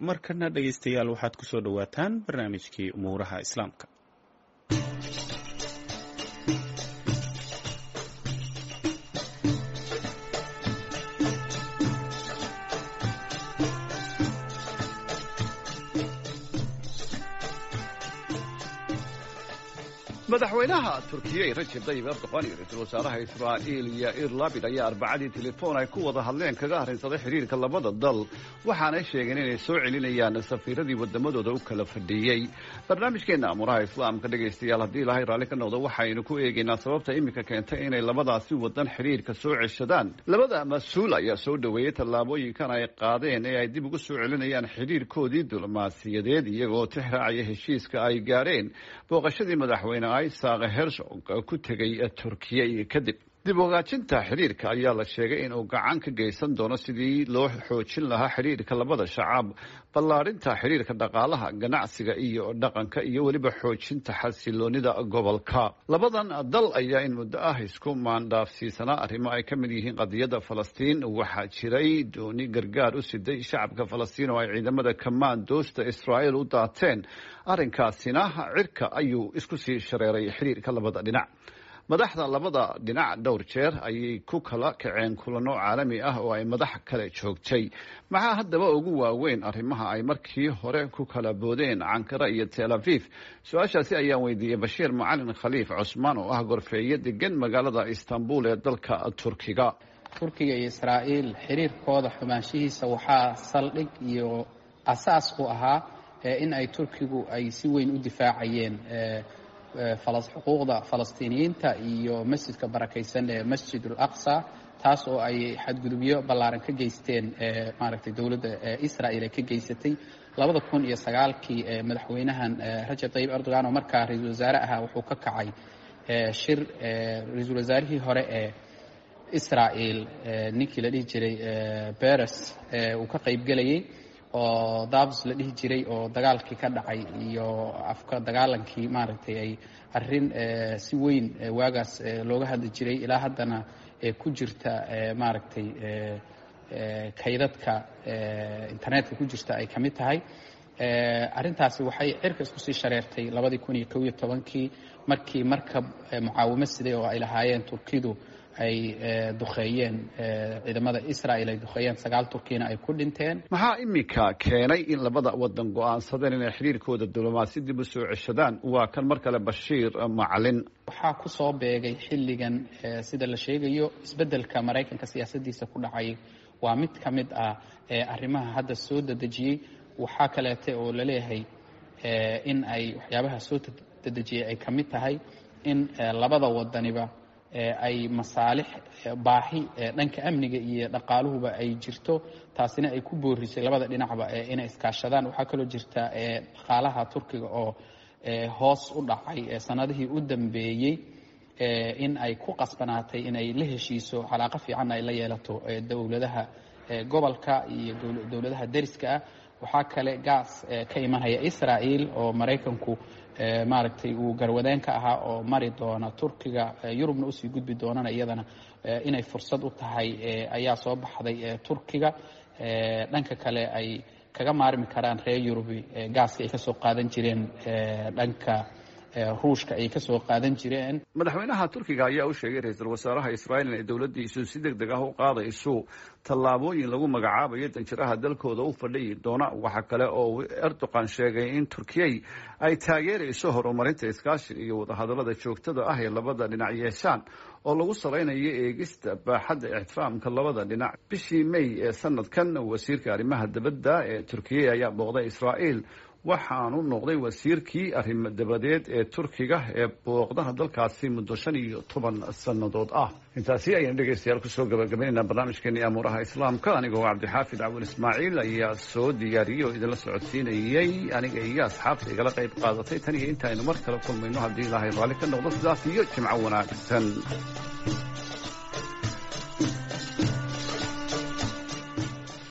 markana dhegaystayaal waxaad ku soo dhowaataan barnaamijkii umuuraha islaamka madaxweynaha turkiya rajab tayyib erdoqan iyo ra-iisul wasaaraha israa'iil yair labid ayaa arbacadii telefoon ay ku wada hadleen kaga arrinsaday xidhiirka labada dal waxaanay sheegeen inay soo celinayaan safiiradii wadamadooda u kala fadhiiyey barnaamijkeenna amuraha islaamka dhegaystayaal haddii ilaahay raalli ka noqdo waxaynu ku eegaynaa sababta iminka keentay inay labadaasi wadan xidhiirka soo ceshadaan labada mas-uul ayaa soo dhoweeyey tallaabooyinkan ay qaadeen ee ay dib ugu soo celinayaan xidhiirkoodii diblomaasiyadeed iyagoo tixraacaya heshiiska ay gaadheen booqashadii madaxweyne isaaq herzog ku tegay turkiya iyo kadib dib ogaajinta xidhiirka ayaa la sheegay inuu gacan ka geysan doono sidii loo xoojin lahaa xidhiirka labada shacab ballaarinta xidhiirka dhaqaalaha ganacsiga iyo dhaqanka iyo weliba xoojinta xasiloonida gobolka labadan dal ayaa in muddo ah isku maandhaafsiisanaa arrimo ay ka mid yihiin qadiyadda falastiin waxaa jiray dooni gargaar u siday shacabka falastiin oo ay ciidamada kamaandoosta israa'iil u daateen arrinkaasina cirka ayuu isku sii shareeray xidhiirka labada dhinac madaxda labada dhinac dhowr jeer ayay ku kala kaceen kulano caalami ah oo ay madax kale joogtay maxaa haddaba ugu waaweyn arrimaha ay markii hore ku kala boodeen cankara iyo tel aviv su-aashaasi ayaan weydiiyey bashiir macalin khaliif cusmaan oo ah gorfeeye degan magaalada istanbul ee dalka turkiga turkiga iyo israa'iil xiriirkooda xumaanshihiisa waxaa saldhig iyo asaas u ahaa in ay turkigu ay si weyn u difaacayeen xuquuqda falastiiniyiinta iyo masjidka barakaysan ee masjid ulaqsa taas oo ay xadgudubyo ballaaran ka geysteen maaragtay dowladda israel ay ka geysatay labada kun iyo sagaalkii madaxweynahan rajab tayyib erdogan oo markaa ra-iisul wasaare ahaa wuxuu ka kacay shir ra-iisul wasaarihii hore ee israel ninkii la dhihi jiray beres uu ka qaybgelayay oo dabs la dhihi jiray oo dagaalkii ka dhacay iyo afka dagaalankii maaragtay ay arrin si weyn waagaas looga hadli jiray ilaa haddana ku jirta maaragtay kaydadka internetka ku jirta ay ka mid tahay arrintaasi waxay cirka isku sii shareertay labadii kun iyo kow iyo tobankii markii markab mucaawimo siday oo ay lahaayeen turkidu ay duqeeyeen ciidamada israel ay duqeeyeen sagaal turkiyana ay ku dhinteen maxaa iminka keenay in labada wadan go-aansadeen inay xidhiirkooda diblomaasi dib u soo ceshadaan waa kan mar kale bashiir macalin waxaa ku soo beegay xilligan sida la sheegayo isbeddelka maraykanka siyaasaddiisa ku dhacay waa mid ka mid ah arrimaha hadda soo dedejiyey waxaa kaleete oo laleeyahay in ay waxyaabaha soo dedejiyey ay ka mid tahay in labada wadaniba ay masaalix baahi dhanka amniga iyo dhaqaaluhuba ay jirto taasina ay ku boorisay labada dhinacba inay iskaashadaan waxaa kaloo jirta dhaqaalaha turkiga oo hoos u dhacay sanadihii u dambeeyey in ay ku qasbanaatay inay la heshiiso calaaqo fiican ay la yeelato dowladaha gobolka iyo dowladaha deriska ah waxaa kale gaas ka imanaya israel oo maraykanku maaragtay uu garwadeen ka ahaa oo mari doona turkiga yurubna usii gudbi doonana iyadana inay fursad u tahay ayaa soo baxday turkiga dhanka kale ay kaga maarmi karaan reer yurubi gaaska ay kasoo qaadan jireen dhanka ruushka ay kasoo qaadan jireen madaxweynaha turkiga ayaa u sheegay ra-iisul wasaaraha israa'iil inay dowladdiisu si deg deg ah u qaadayso tallaabooyin lagu magacaabayo danjiraha dalkooda u fadhiyi doona waxaa kale oo erdogan sheegay in turkiyay ay taageerayso horumarinta iskaashiga iyo wadahadallada joogtada ah ee labada dhinac yeeshaan oo lagu salaynayo eegista baaxadda ixtiraamka labada dhinac bishii may ee sanadkan wasiirka arrimaha dibadda ee turkiya ayaa booqday israa'iil waxaanu noqday wasiirkii arrimo dabadeed ee turkiga ee booqdaha dalkaasi muddo shan iyo toban sannadood ah intaasi ayaynu dhegaystayaal kusoo gabagabaynaynaa barnaamijkeenii amuuraha islaamka anigoo cabdixaafid cawil ismaaciil ayaa soo diyaariyey oo idinla socodsiinayey aniga iyo asxaabta igala qayb qaadatay tan iyo intaaynu mar kale kulmayno haddii ilaahay raalli ka noqdo sidaas iyo jimco wanaagsan